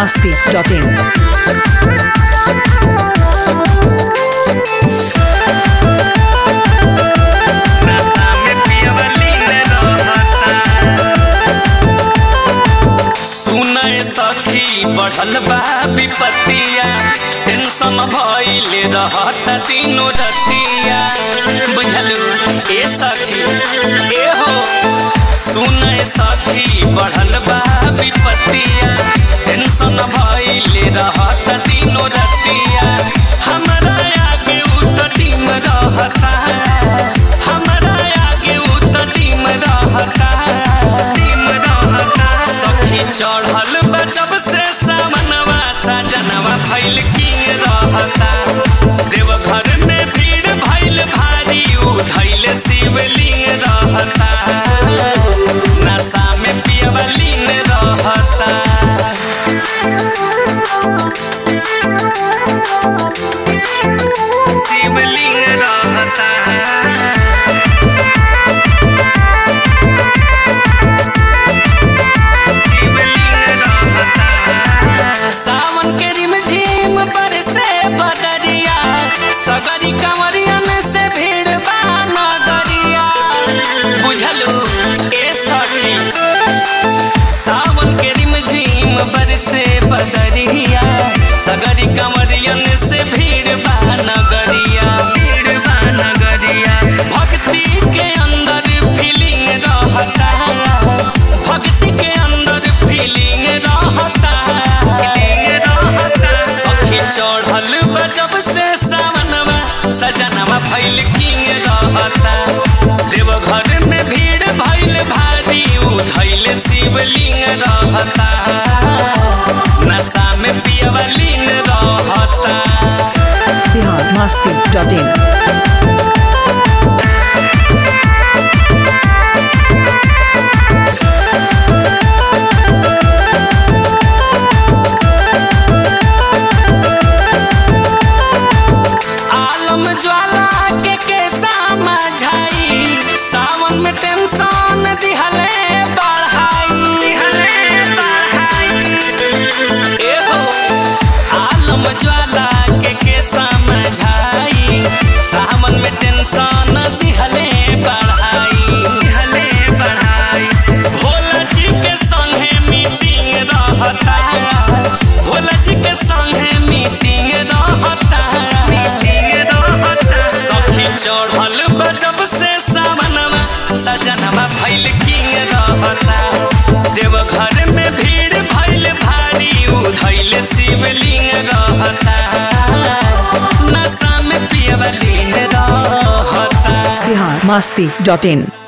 biharmasti.in सुनय सखी बढ़ल बा विपत्तिया टेंशन भइल रहत दिनो रतिया बुझलू ए सखी ए हो सुनय सखी बढ़ल बा विपत्तिया टेंशन भइल रहत दिनो रतिया हमरा आगे उ त टीम रहता हमरा आगे उ त टीम रहता टीम रहता सखी चढ़ल बा जब से सामनवा सजनवा भइल किंग रहता देवघर में भीड़ भइल भारी उ धइल शिवलिंग रहता नशा में पियवा लीन रहता शिवलिंग रहता सावन के रिम झिम पर से बदरिया सगरी कंवरियन से भीड़ बा नगरिया बुझलू ए सखी सावन के रिम झिम पर से बदरिया सगरी कंवरियन से भीड़ बा नगरिया भीड़ बा नगरिया भक्ति के अंदर फीलिंग रहता भक्ति के अंदर फीलिंग रहता सखी चढ़ल बा जब से सावनवा सजनवा भइल किंग रहता देवघर में भीड़ भइल भारी उ धइल शिवलिंग रहता नशा में पियवा लीन रहता biharmasti.in आलम ज्वाला के के समझाई सावन में टेंशन दिहले बढ़ाई ए हो आलम ज्वाला के के समझाई सावन में टेंशन दिहले बढ़ाई दिहले बढ़ाई भोला जी के संगे मीटिंग रहता भोला जी के संगे मीटिंग रहता सखी चढ़ल बा जब से सावनवा सजनवा भइल किंग रहता देवघर में भीड़ भइल भारी उ धइल शिवलिंग रहता नशा में पियवा लीन रहता biharmasti.in